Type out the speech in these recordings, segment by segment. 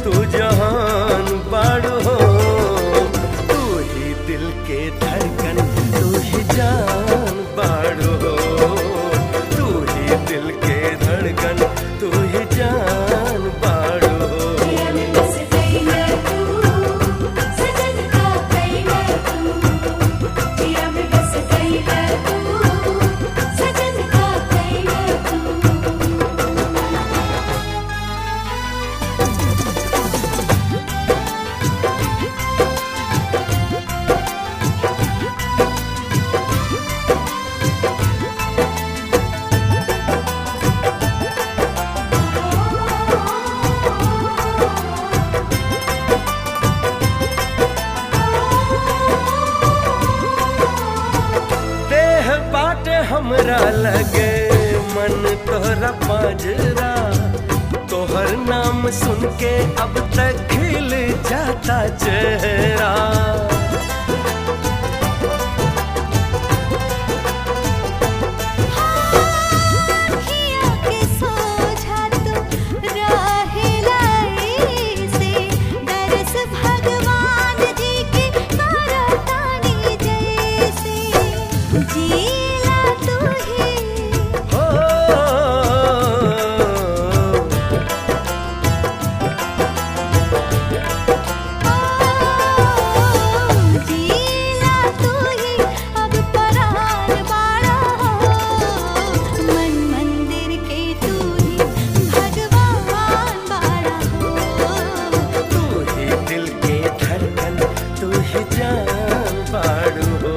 तू जहान बाड़ू हो तू ही दिल के धड़कन तू ही जान बाड़ू हो तू ही दिल के धड़कन तू ही जान बाड़ू हो पिया में बस गई है तू सजन का गई है तू पिया में बस गई है तू सजन का गई है तू देह बाटे हमरा लगे मन तोहरा पाजरा तोहर नाम सुन के अब तक खिल जाता चेहरा किया के सोझा तू राहे लाई से दरस भगवान जी की करतानी जैसे जीला तू ही हो जीला तू ही अब परार बाड़ा हो मन मंदिर के तू ही भगवान बाड़ा हो तू ही दिल के धड़कन तू ही जान बाड़ू हो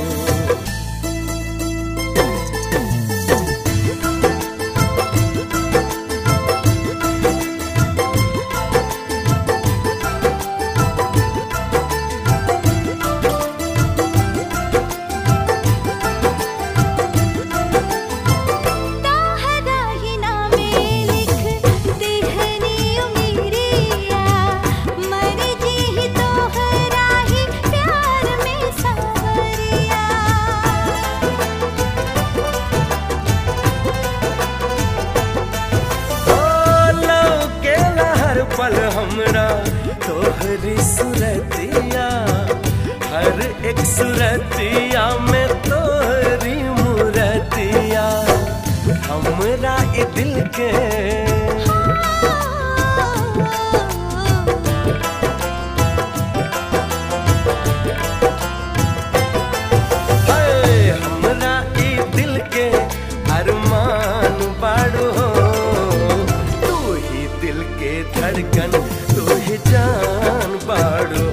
ताहरा ही नामे लिख देहनी उमीरिया मर जी ही तोहरा ही प्यार में सावरिया ओ लौके हर पल हमरा तोहरी सुरतिया हर एक सुरतिया में तोहरी मूरतिया हमरा ए दिल के हाय, हमरा ए दिल के अरमान बाड़ू हो तू ही दिल के धड़कन तू ही जान बाड़ू